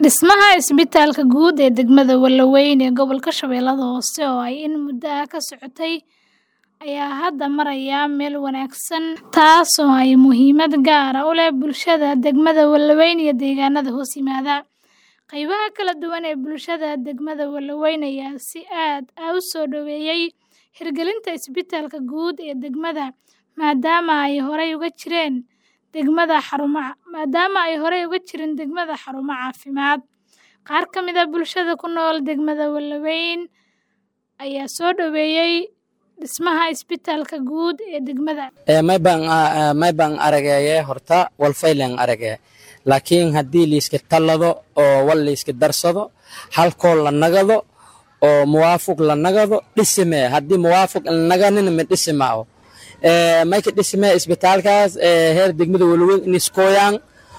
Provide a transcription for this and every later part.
Dhismaha Isbitaalka Guud ee degmada Wallaweyn ee gobolka Shabeellaha Hoose oo ay in muddo ah ka socotay ayaa hadda maraya meel wanaagsan, taasoo ay muhiimad gaar ah u leh bulshada degmada Wallaweyn iyo deegaanada hoos yimaada. Qaybaha kala duwan ee bulshada degmada Wallaweyn ayaa si aad ah u soo dhoweeyay hirgelinta Isbitaalka Guud ee degmada, maadaama ay horay uga jireen degmada xarumo caafimaad. Qaar ka mid ah bulshada ku nool degmada Wallaweyn ayaa soo dhoweeyay dhismaha Isbitaalka Guud ee degmada. may baan aragaya horta walfaylan aragaya laakiin haddii liiska tallado oo wal liiska darsado halkool la nagado oo muwaafuq la nagado dhisime haddii muwaafuq la naganin ma dhisimao mayka dhisime isbitaalkaas heer degmada Wallaweyn iniskooyaan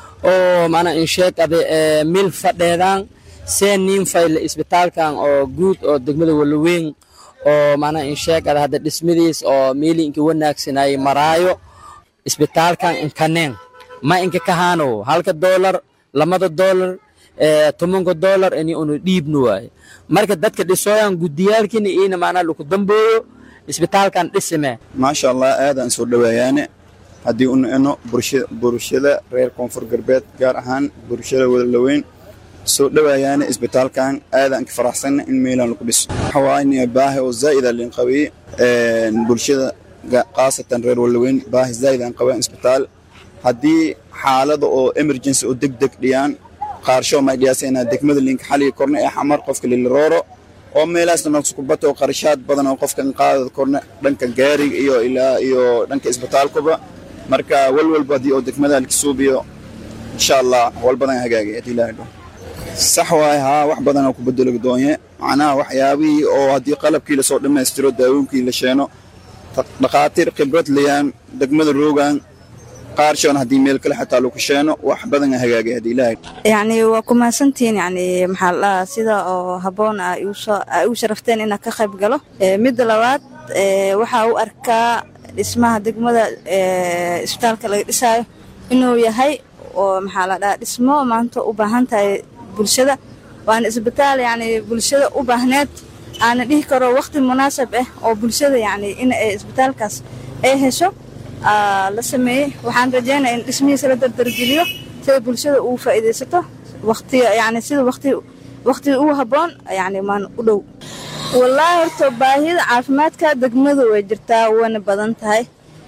oo mana insheeg ade mil fadheedaan see niin fayle isbitaalkan oo guud oo degmada Wallaweyn oo mana insheeg ade hadda dhismadiis oo miiliinka wanaagsanay maraayo isbitaalkan inkaneen ma inka kahaano halka doolar lamada doolar tobanka doolar ini unu dhiibnu waaye marka dadka dhisooyan gudiyaalkina iina maanaa lagu dambeeyo isbitaalkan dhisime maasha allah aadaan soo dhoweeyaane haddii unu eno bulshada reer koonfur galbeed gaar ahaan bulshada Wallaweyn soo dhoweeyaane isbitaalkan aadaan ka faraxsanna in meelaan lagu dhiso waxawaaye baahi oo zaa'ida liin qabay bulshada qaasatan reer Wallaweyn baahi zaa'id aan qabaan isbitaal haddii xaalada oo emergency oo degdeg dhiyaan qaarsho may dhiyaasayna degmada liinka xaliga korna ee xamar qofka lilirooro oo meelaasna naqsku bato oo qarashaad badan oo qofkan qaadada korna dhanka gaariga iyo ilaa iyo dhanka isbitaalkuba marka walwalba haddii oo degmada likasuubiyo insha allah wal badan hagaagay haddii ilaahay dhaho sax waaye haa wax badan oo ku bedelo doonye macnaha waxyaabihii oo haddii qalabkii lasoo dhammaystiro daawooyinkii la sheeno dhakhaatiir khibrad layaan degmada roogaan qaarshoon haddii meel kale xataa lagu sheeno wax badan hagaagay haddii ilaahay yacni waa ku mahadsantihiin yacni maxaa la dhahaa sida oo habboon aa igu sharafteen inaan ka qayb galo midda labaad waxaa u arkaa dhismaha degmada isbitaalka laga dhisaayo inuu yahay oo maxaa la dhahaa dhismo maanta u baahan tahay bulshada waana isbitaal yacni bulshada u baahneed aana dhihi karo waqti munaasab ah oo bulshada yacni in ay isbitaalkaas ay hesho la sameeyey waxaan rajeynaya in dhismihiisa la dardargeliyo sida bulshada ugu faa'iidaysato waqti yacni sida waqti waqti ugu habboon yacni maan u dhow wallaahi horta baahida caafimaadka degmada way jirtaa wayna badan tahay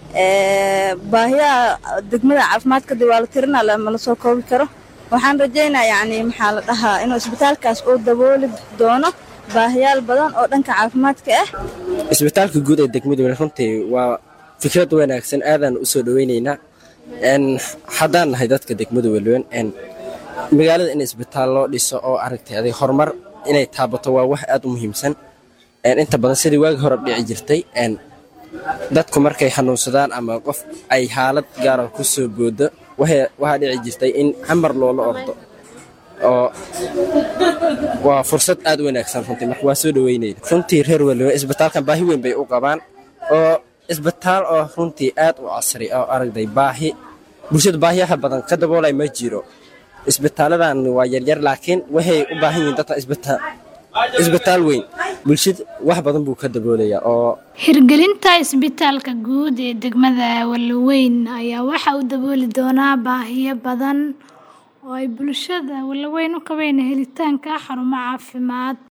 baahiyaha degmada caafimaadka dee waa la tirina lama la soo koobi karo waxaan rajeynaa yacni maxaa la dhahaa inuu isbitaalkaas uu dabooli doono baahiyaal badan oo dhanka caafimaadka ah isbitaalka guud ee degmada runtii waa fikrad wanaagsan aadaan u soo dhoweynaynaa haddaan nahay dadka degmada Wallaweyn magaalada in isbitaal loo dhiso oo aragtay aday horumar inay taabato waa wax aad u muhiimsan inta badan sidii waagi hore dhici jirtay dadku markay xanuunsadaan ama qof ay xaalad gaara ku soo boodo waxaa dhici jirtay in xamar loola ordo oo waa fursad aad u wanaagsan runtii marka waa soo dhoweynayna runtii reer Wallaweyn isbitaalkan baahi weyn bay u qabaan oo isbitaal oo runtii aad u casri oo aragday baahi bulshada baahiyaha badan ka daboolay ma jiro isbitaaladan waa yaryar laakiin waxay u baahan yihiin dadka isbitaal isbitaal weyn bulshada wax badan buu ka daboolayaa oo hirgelinta isbitaalka guud ee degmada Wallaweyn ayaa waxa uu dabooli doonaa baahiyo badan oo ay bulshada Wallaweyn u qabeen helitaanka xarumo caafimaad